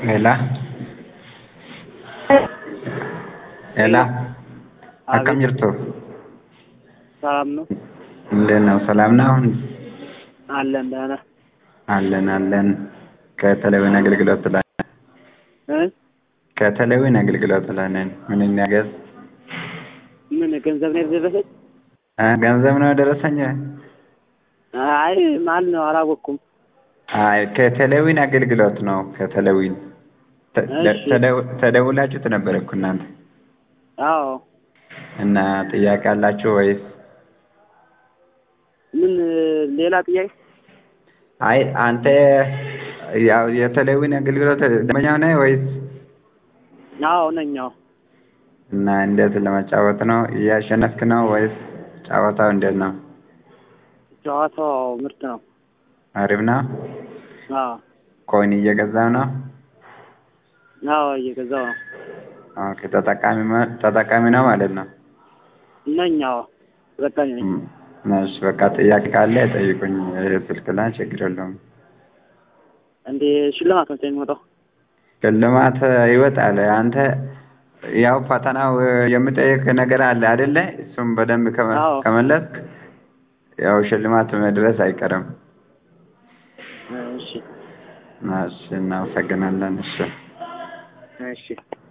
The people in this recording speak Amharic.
ሄላ ሄላ akkam jirtu ሰላም ነው እንዴት ነው ሰላም ነው አለን ደህና አለን አለን ከተለዊን አገልግሎት ላይ እ ከተለዊን አገልግሎት ላይ ነን ምን እናገዝ ምን ገንዘብ ነው የደረሰኝ? እ ገንዘብ ነው የደረሰኝ አይ ማል ነው አላወቅኩም። አይ ከተለዊን አገልግሎት ነው ከተለዊን ተ- እሺ። ተደው- ተደውላችሁት ነበር እኮ እናንተ አዎ እና ጥያቄ አላችሁ ወይስ ምን ሌላ ጥያቄ? አይ አንተ ያው የተለዊን አገልግሎት ደንበኛው ነህ ወይስ አዎ ነኝ። አዎ እና እንዴት ለመጫወት ነው እያሸነፍክ ነው ወይስ ጨዋታው እንዴት ነው ጨዋታው ምርጥ ነው። አሪፍ ነው አዎ ኮይን እየገዛው ነው አዎ እየገዛው ነው ኦኬ ተጠቃሚ ማ- ተጠቃሚ ነው ማለት ነው ነኝ። አዎ ተጠቃሚ ነኝ። እም፣ እሺ በቃ ጥያቄ ካለ ጠይቁኝ ይሄ ስልክ ላይ ችግር የለውም እንዴ ሽልማት ነው የሚወጣው? ሽልማት ይወጣል አንተ ያው ፈተናው የሚጠይቅ ነገር አለ አይደለ እሱም በደንብ ከመ- አዎ። ከመለስክ ያው ሽልማት መድረስ አይቀርም እሺ እሺ እናመሰግናለን እሺ እሺ